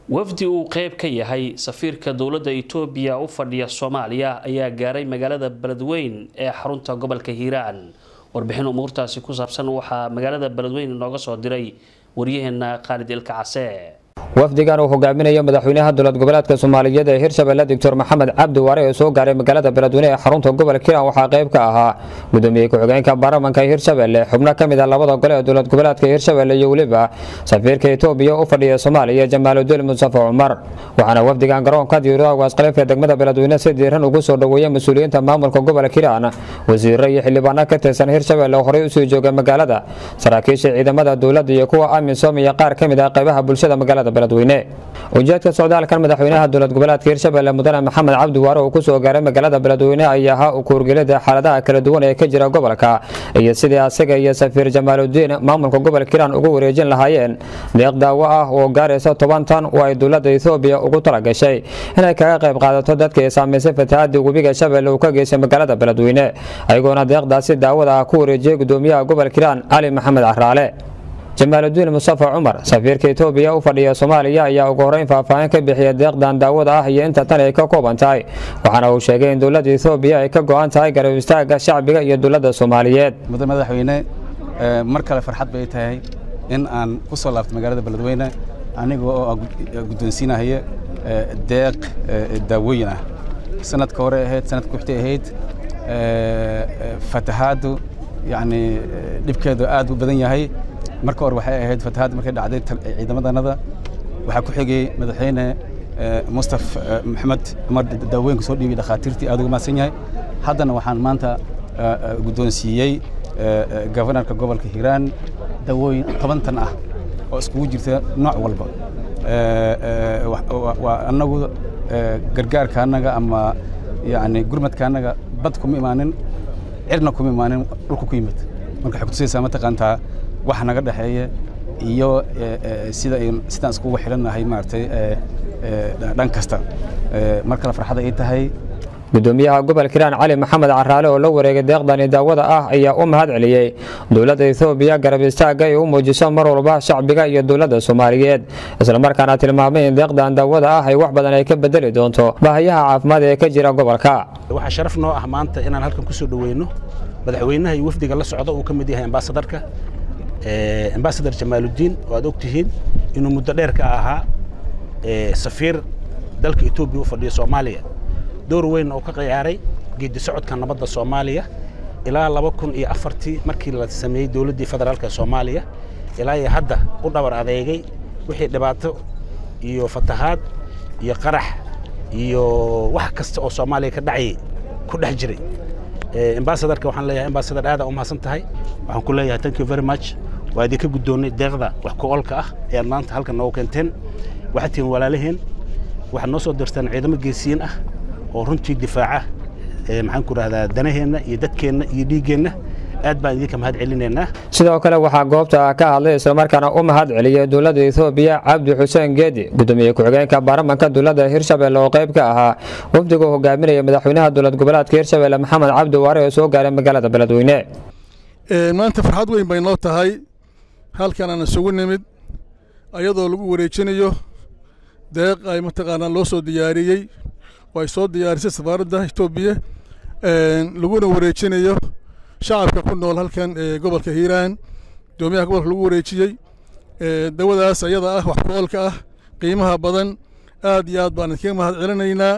wafdi uu qeyb ka yahay safiirka dowladda itoobiya u fadhiya soomaaliya ayaa gaaray magaalada beledweyn ee xarunta gobolka hiiraan warbixin umuurtaasi ku saabsan waxaa magaalada beledweyn inooga soo diray waryaheena khaalid ilka case wafdigan uu hogaaminayo madaxweynaha dowlad goboleedka soomaaliyeed ee hirshabelle doctor maxamed cabdi waare oo soo gaaray magaalada beledweyne ee xarunta gobolka hiiraan waxaa qayb ka ahaa gudoomiye ku-xigeenka baarlamanka hirshabelle xubno ka mid ah labada gole ee dowlad goboleedka hirshabelle iyo weliba safiirka itoobiya u fadhiya soomaaliya jamaaludiin mustafa cumar waxaana wafdigan garoonka diiradda waasqalif ee degmada beledweyne si diiran ugu soo dhoweeyay mas-uuliyiinta maamulka gobolka hiiraan wasiiro iyo xildhibaano ka tirsan hirshabelle oo horey usii jooga magaalada saraakiisha ciidamada dowladda iyo kuwa amisom iyo qaar ka mid ah qaybaha bulshada magaalada ujeedka socdaalkan madaxweynaha dowlad goboleedka hirshabelle mudane maxamed cabdi waare uu kusoo gaaray magaalada beledweyne ayaa ahaa ukuurgelida xaaladaha kala duwan ee ka jira gobolka iyo sidii asaga iyo safiir jamaaludiin maamulka gobolka hiiraan ugu wareejin lahaayeen deeq daawo ah oo gaaraysa toban tan oo ay dowladda ethoobiya ugu talagashay inay kaga qayb qaadato dadka ay saamaysay fatahaadii webiga shabeelle uu ka geystay magaalada beledweyne ayagoona deeqdaasi daawada ah ku wareejiyey gudoomiyaha gobolka hiiraan cali maxamed caraale jamaaludiin mustafa cumar safiirka itoobiya u fadhiya soomaaliya ayaa ugu horeyn faahfaahin ka bixiya deeqdan daawada ah iyo inta tan ay ka kooban tahay waxaana uu sheegay in dowladda etoobiya ay ka go-an tahay garab istaaga shacbiga iyo dowladda soomaaliyeed mudane madaxweyne mar kale farxad bay tahay in aan ku soo laabto magaalada beledweyne aniga oo guddoonsiinahaya deeq daawooyin ah sanadka hore ahayd sanadka kuxtay ahayd fatahaadu yacni dhibkeedu aad u badan yahay marka hore waxay ahayd fatahaad markay dhacday ciidamadanada waxaa ku xigay madaxweyne mustaf maxamed cumar daawooyinka soo dhiibay dhakhaatiirtii aad uga mahadsan yahay haddana waxaan maanta guddoonsiiyey gobanarka gobolka hiiraan daawooyin toban tan ah oo iskugu jirta nooc walba waa annagu gargaarka annaga ama yani gurmadka annaga bad kuma imaanin cirna kuma imaanin dhulka ku yimid marka waxay kutusaysaa mataqaantaa waxa naga dhexeeya iyo sida sidaan iskugu xidhannahay maaragtay dhan kasta mar kale farxada ay tahay gudoomiyaha gobolka hiiraan cali maxamed caraale oo la wareegay deeqdani daawada ah ayaa u mahad celiyey dowladda etoobiya garab istaaga ay u muujiso mar walba shacbiga iyo dowladda soomaaliyeed islamarkaana tilmaamay in deeqdan daawada ah ay wax badan ay ka bedeli doonto baahiyaha caafimaad ee ka jira gobolka waxaa sharaf noo ah maanta inaan halkan kusoo dhoweyno madaxweynaha iyo wafdiga la socda uu ka mid yahay ambaasadarka ambasadar jamaaludiin oo aad og tihiin inuu muddo dheer ka ahaa safiir dalka etoobiya u fadhiya soomaaliya door weyn oo ka ciyaaray geedi socodka nabadda soomaaliya ilaa laba kun iyo afartii markii la sameeyey dowladdii federaalka soomaaliya ilaa iyo hadda u dhabar adeegay wixii dhibaato iyo fatahaad iyo qarax iyo wax kasta oo soomaaliya ka dhacayay ku dhex jiray ambasadarka waxaan leeyahay ambasadar aada u mahadsan tahay waxaan ku leeyahay thank you very much waa idinka guddoonnay deeqda wax ku olka ah ee aad maanta halkan noogu keenteen waxaad tihiin walaalaheen waxaad noo soo dirteen ciidamo geesiyiin ah oo runtii difaaca maxaan ku rahdaa danaheenna iyo dadkeenna iyo dhiiggeenna aad baan idinka mahad celinaynaa sidoo kale waxaa goobta ka hadlay islamarkaana u mahad celiyey dowladda etoobiya cabdi xuseen geedi gudoomiye ku-xigeenka baarlamanka dowladda hirshabelle oo qayb ka ahaa wafdigu hogaaminaya madaxweynaha dowlad goboleedka hirshabelle maxamed cabdi waare oo soo gaaray magaalada beledweyne maanta farxad weyn bay noo tahay halkan aan isugu nimid ayadoo lagu wareejinayo deeq ay mataqaanaa loo soo diyaariyey oo ay soo diyaarisay safaaradda etoobiya laguna wareejinayo shacabka ku nool halkan ee gobolka hiiraan gudoomiyaha gobolka lagu wareejiyey dawadaas ayada ah wax ku-oolka ah qiimaha badan aad iyo aad baan idinkaga mahad celinaynaa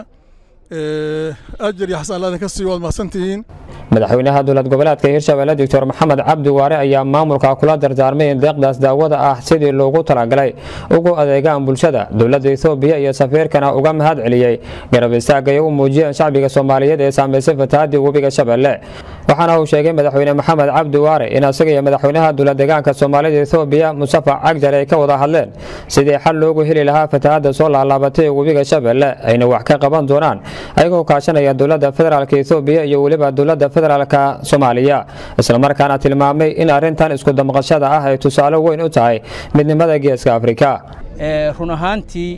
ajar iyo xasan laadin ka sii waad mahadsantihiin madaxweynaha dowlad goboleedka hirshabelle doctor maxamed cabdi waare ayaa maamulka kula dardaarmay in deeqdaas daawada ah sidii loogu talagalay ugu adeegaan bulshada dowladda etoobiya iyo safiirkana uga mahad celiyey garab istaaga ay u muujiyeen shacbiga soomaaliyeed ee saamaysay fatahaadii webiga shabeelle waxaana uu sheegay madaxweyne maxamed cabdi waare in asaga iyo madaxweynaha dowlad deegaanka soomaalida etoobiya mustafa cagjar ay ka wada hadleen sidii xal loogu heli lahaa fatahaadda soo laalaabatay webiga shabeelle ayna wax ka qaban doonaan ayagoo kaashanaya dowladda federaalk etoobiya iyo weliba dowladda federaalka soomaaliya islamarkaana tilmaamay in arrintan isku damqashada ah ay tusaale weyn u tahay midnimada geeska afrika run ahaantii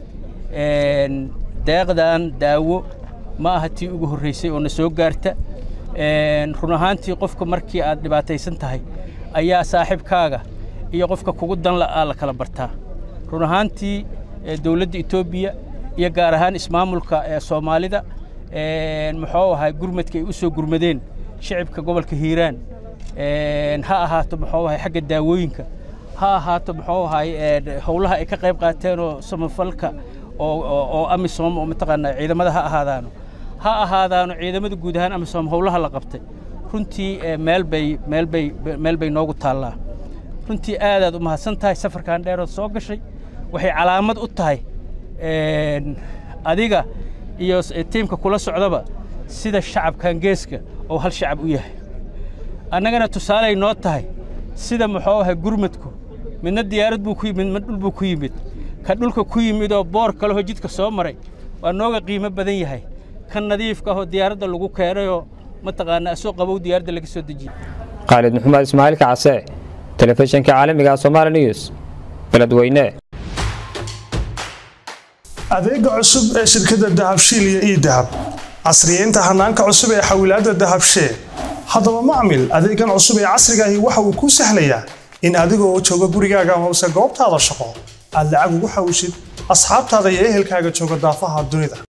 deeqdan daawo ma aha tii ugu horreysay oo na soo gaarta run ahaantii qofka markii aad dhibaataysan tahay ayaa saaxiibkaaga iyo qofka kugu dan la'aa la kala bartaa run ahaantii dowladda etoobiya iyo gaar ahaan ismaamulka soomaalida muxuu ahay gurmadka ay u soo gurmadeen shicibka gobolka hiiraan ha ahaato muxuu ahay xagga daawooyinka ha ahaato muxuu ahay howlaha ay ka qayb qaateen oo samafalka oo amisom oo mataqaanaa ciidamada ha ahaadaano ha ahaadaano ciidamada guud ahaan amisom howlaha la qabtay runtii meel bay meel bay meel bay noogu taallaa runtii aadaad u mahadsan tahay safarkan dheerood soo gashay waxay calaamad u tahay adiga iyo tiimka kula socdaba sida shacabkan geeska oo hal shacab u yahay annagana tusaaley noo tahay sida muxuu ahay gurmadku midna diyaarad buu ku yimid midna dhul buu ku yimid ka dhulka ku yimid oo boor kalehoo jidka soo maray waa nooga qiimo badan yahay kan nadiifka ahoo diyaaradda lagu keenayoo mataqaanaa asoo qabow diyaaradda laga soo dejiyey khaalid maxamed ismaaciil kacase telefishinka caalamiga somaali news beledweyne adeega cusub ee shirkadda dahabshiil iyo ii dahab casriyeynta hanaanka cusub ee xawilaadda dahabshee haddaba macmil adeegan cusub ee casrigaahi waxa uu kuu sahlayaa in adigoo jooga gurigaaga amase goobtaada shaqo aad lacag ugu xawishid asxaabtaada iyo ehelkaaga jooga daafaha dunida